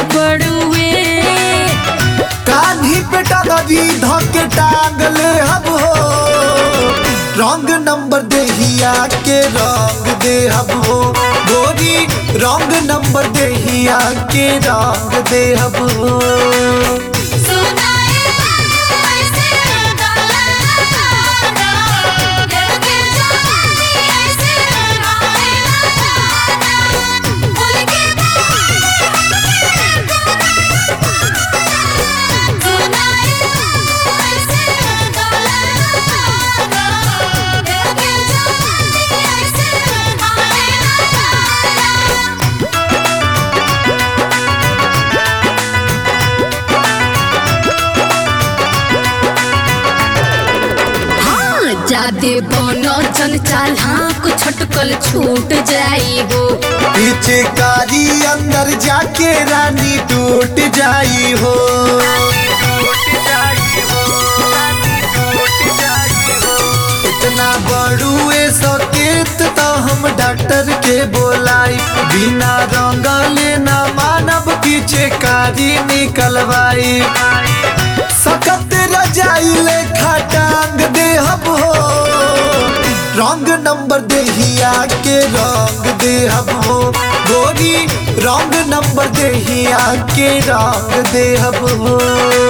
बड़ुए कान्ही पे टगरी धके टांगले हब हो रंग नंबर देहिया के रंग दे हब हो गोरी रंग नंबर देहिया के रंग दे हब हो सुनाए बाबू ऐसे डाला तारा लड़के जवानी ऐसे गाए तारा बोल के सुनाए बाबू ऐसे डाला तारा लड़के जवानी ऐसे गाए तारा हाँ जादे बनो चल चाल हाँ को छटकल छूट जाई हो पीछे कारी अंदर जाके रानी टूट जाई हो इतना बड़ुए सकेत तो हम डॉक्टर के बोलाई बिना रंगले ना मानव पीछे कारी निकलवाई सकत रजाई लेखा टांग दे हब हो रंग नंबर देहिया के रंग दे हब हो गोरी रंग नंबर देहिया के रंग दे हब हो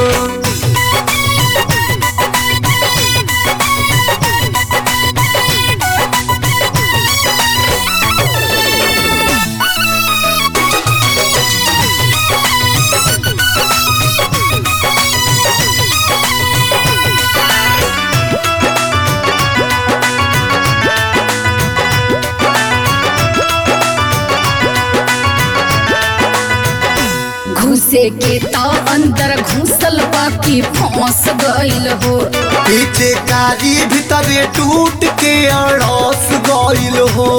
घुसे के तो अंदर घुसल बाकी फंस गइल हो पीछे कारी भीतर टूट के अड़ोस गइल हो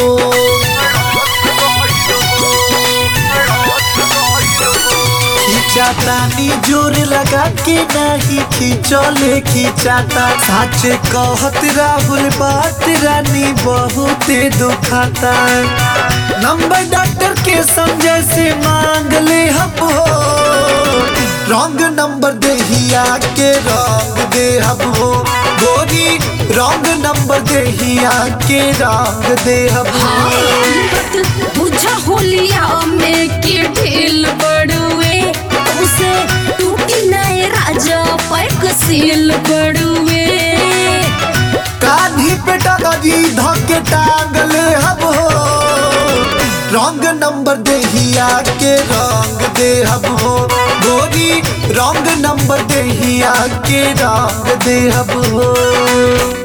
खींचातानी जोर लगा के नहीं खींचले खींचाता सच कहत राहुल बात रानी बहुते दुखाता नंबर डॉक्टर के समझे से मांग ले हब हो रंग नंबर देहिया के रंग दे हब हो गोरी रंग नंबर देहिया के रंग दे हब हो बुझा होलिया में के ढील बड़ुए उसे टूटी नए राजा पैक सील बड़ुए कान्ही पे टगरी धके टांगले हब हो रंग नंबर देहिया के रंग दे हब हो गोरी रंग नंबर देहिया के रंग दे हब हो